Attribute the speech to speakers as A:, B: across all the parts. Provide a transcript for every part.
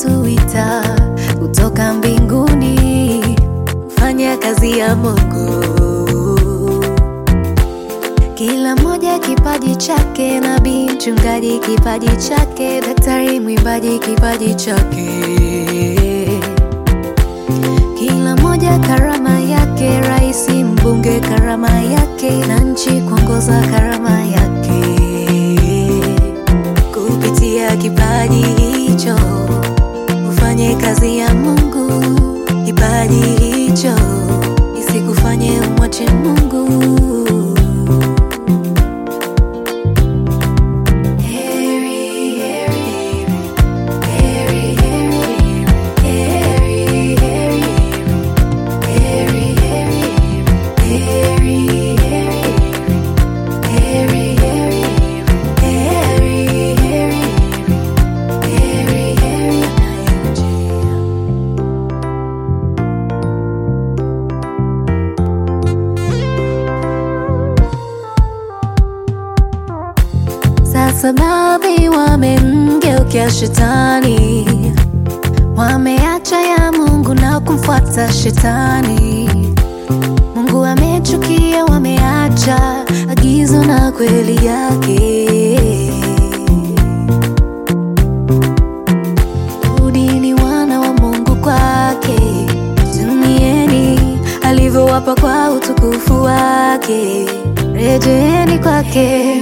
A: ametuita kutoka mbinguni kufanya kazi ya Mungu. Kila mmoja kipaji chake, nabii, mchungaji kipaji chake, daktari, mwimbaji kipaji chake. Kila mmoja karama yake, rais, mbunge karama yake, na nchi kuongoza karama yake. Kupitia kipaji hicho ufanye kazi ya Mungu. Kipaji hicho isikufanye umwache Mungu. Heri, heri, heri, heri, heri, heri, heri, heri, heri, heri, heri, heri, Sasa baadhi wamemgeukia shetani, wameacha ya Mungu na kumfuata shetani. Mungu amechukia, wameacha agizo na kweli yake. Rudini wana wa Mungu kwake, tumieni alivyowapa kwa utukufu wake, rejeeni kwake.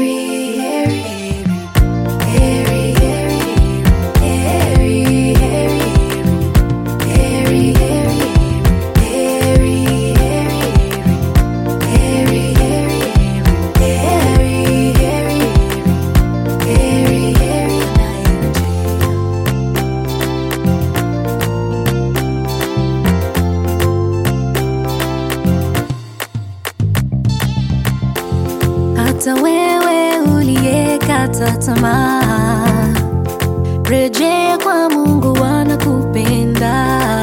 A: Hata wewe uliyekata tamaa, rejea kwa Mungu, anakupenda.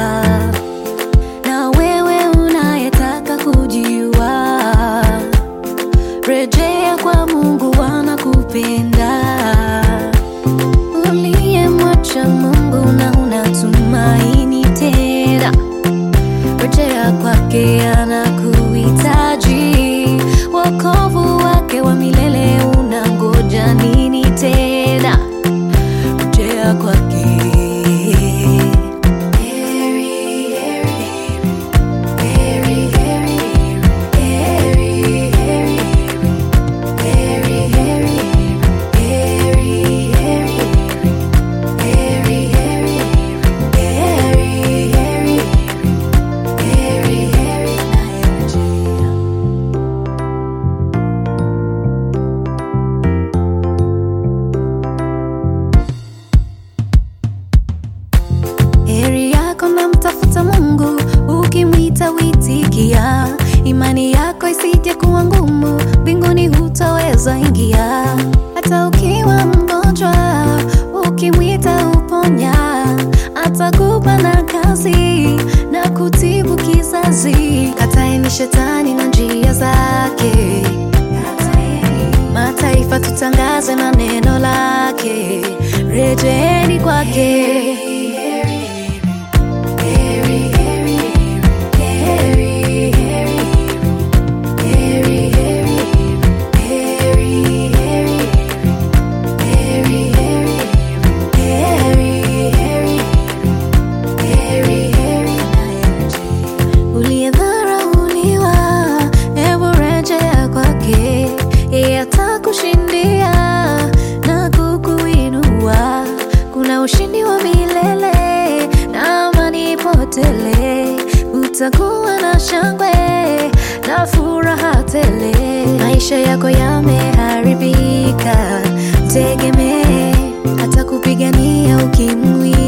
A: Na wewe unayetaka kujiua, rejea kwa Mungu, anakupenda. Uliyemwacha Mungu na unatumaini tena, rejea kwake, anakuhitaji. Wokovu wake wa milele unangoja nini tena? Rejea kwake. Heri, heri, heri, heri, heri, heri, heri, heri, heri, heri, heri, heri, heri, heri, heri. Heri yako na mtafuta Mungu, ukimwita witikia. Imani yako isije kuwa ngumu, mbinguni hutaweza ingia. Hata ukiwa mgonjwa, ukimwita uponya. Atakupa na kazi na kutibu kizazi. Kataeni shetani na njia zake, mataifa tutangaze na neno lake. Rejeeni kwake. Uliyedharauliwa, hebu rejea kwake, yeye atakushindia na kukuinua. Kuna ushindi wa milele na amani potele, utakuwa na shangwe na furaha tele. Maisha yako yameharibika, tegemee, atakupigania ukimwi